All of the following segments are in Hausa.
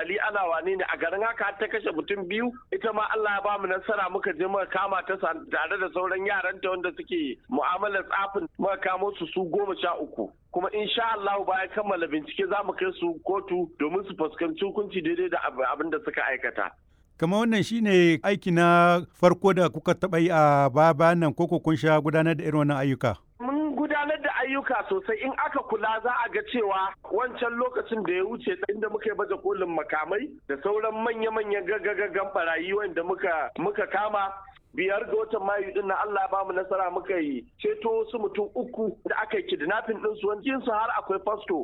gali ana wane ne a garin haka ta kashe mutum biyu ita ma Allah ya bamu nasara muka je muka kama ta tare da sauran yaranta wanda suke mu'amalar tsafin muka kamo su su goma sha uku kuma insha Allah bayan kammala bincike za mu kai su kotu domin su fuskanci hukunci daidai da abin da suka aikata. Kama wannan shine aiki na farko da kuka taɓa yi a baya nan koko kun sha gudanar da irin wannan ayyuka? Mun gudanar da ayyuka sosai in aka kula za a ga cewa wancan lokacin da ya wuce inda muka yi baje kolin makamai da sauran manya-manyan gaggagaggan barayi wanda muka muka kama biyar ga watan mayu din na Allah ya bamu nasara muka yi ceto wasu mutum uku da aka yi kidnapping din su wani su har akwai fasto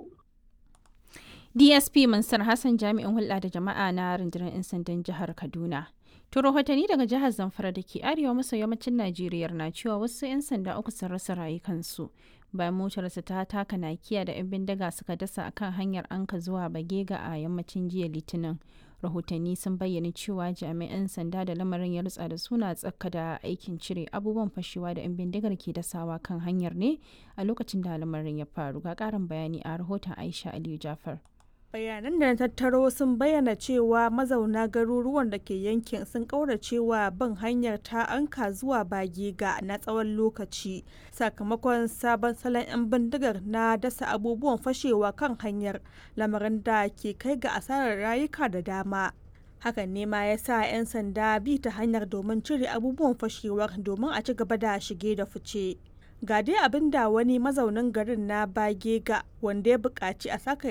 DSP Mansur Hassan jami'in hulɗa da jama'a na rundunar 'yan sandan jihar Kaduna. To rahotanni daga jihar Zamfara da ke arewa maso yammacin Najeriya na cewa wasu 'yan sanda uku sun rasa rayukansu bayan motarsa ta taka nakiya da 'yan bindiga suka dasa akan hanyar anka zuwa Bagega a yammacin jiya Litinin. Rahotanni sun bayyana cewa jami'an sanda da lamarin ya rutsa da suna tsaka da aikin cire abubuwan fashewa da 'yan bindigar ke dasawa kan hanyar ne a lokacin da lamarin ya faru. Ga ƙarin bayani a rahoton Aisha Aliyu Jafar. bayanan da na tattaro sun bayyana cewa mazauna garuruwan da ke yankin sun kauracewa bin hanyar ta anka zuwa bagega na tsawon lokaci sakamakon sabon salon 'yan bindigar na dasa abubuwan fashewa kan hanyar lamarin da ke kai ga asarar rayuka da dama hakan ne ma ya sa 'yan sanda bi ta hanyar domin cire abubuwan fashewar domin a ci gaba da shige da fice ga dai abin da wani mazaunin garin na bagega wanda ya buƙaci a saka